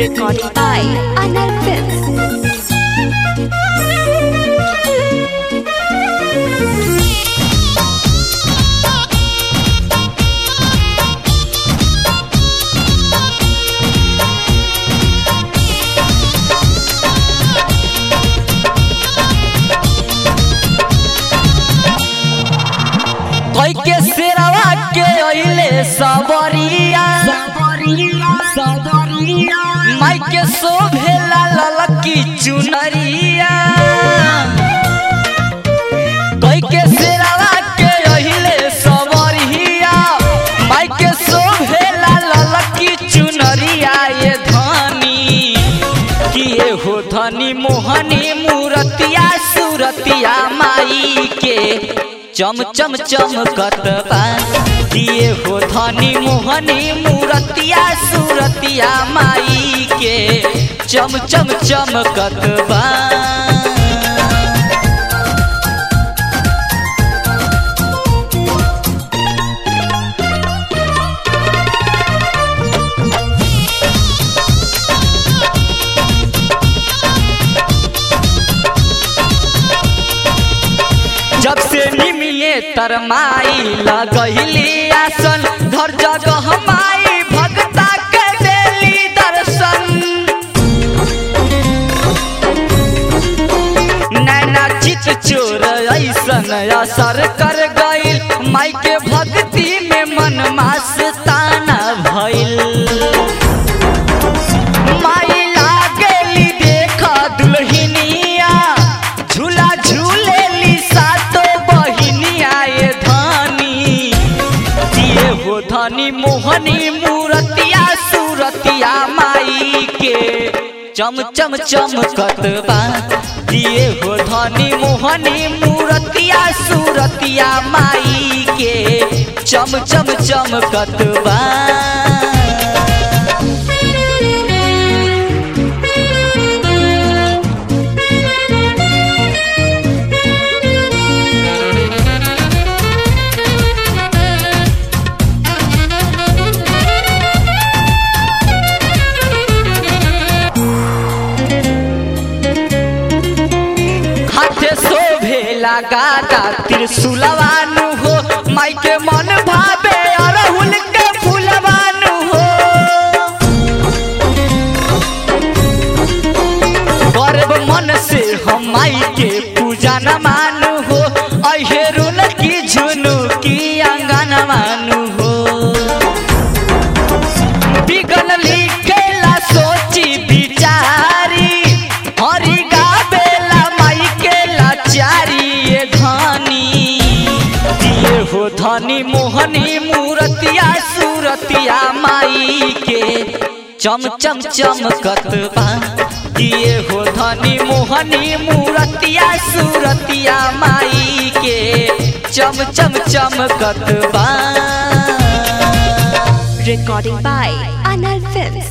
Recording by Anal Films. कोई के सिरवा के ओइले सबरिया माई के शोभेला ललकी चुनरिया कोई के सिरवा के ओइले सबरिया माई के शोभेला ललकी चुनरिया ये धनी किए हो धनी मोहनी मूरतिया सूरतिया माई के चम चम चमकत बा दिए हो धनी मोहनी मूरतिया सूरतिया माई के चम चम चमकत बा जब से निमिये तरमाई लगहिली आसन धर जगह माई भक्ता के देली दर्शन नैना चित चोर ऐसन असर कर गइल माई के भक्ति में मन मास्ताना भइल माई लागेली देख दुल्हनिया झूला झूलेली सातो बहिनिया ये धनी दिए हो धनी मोहनी मूरतिया सूरतिया माई के चम चम चमकत बा दिए हो धनी मोहनी मूरतिया सूरतिया माई के चम चम चमकत बा हाथे शोभेला गादा त्रिशूलवानु हो माई के मन भावे अरहुल के फूलवानु हो गर्व मन से हम माई के पूजा न मानु हो अहेरुल की झुनु की अंगन मानु हो बिगन लिखेला सोची बिचारी हरि गावेला माई के लाचारी ये धनी दिए हो धनी मोहनी मूरतिया सूरतिया माई के चम चम चमकत बा दिए हो धनी मोहनी मूरतिया सूरतिया माई के चम चम चमकत बा Recording by Anal Films.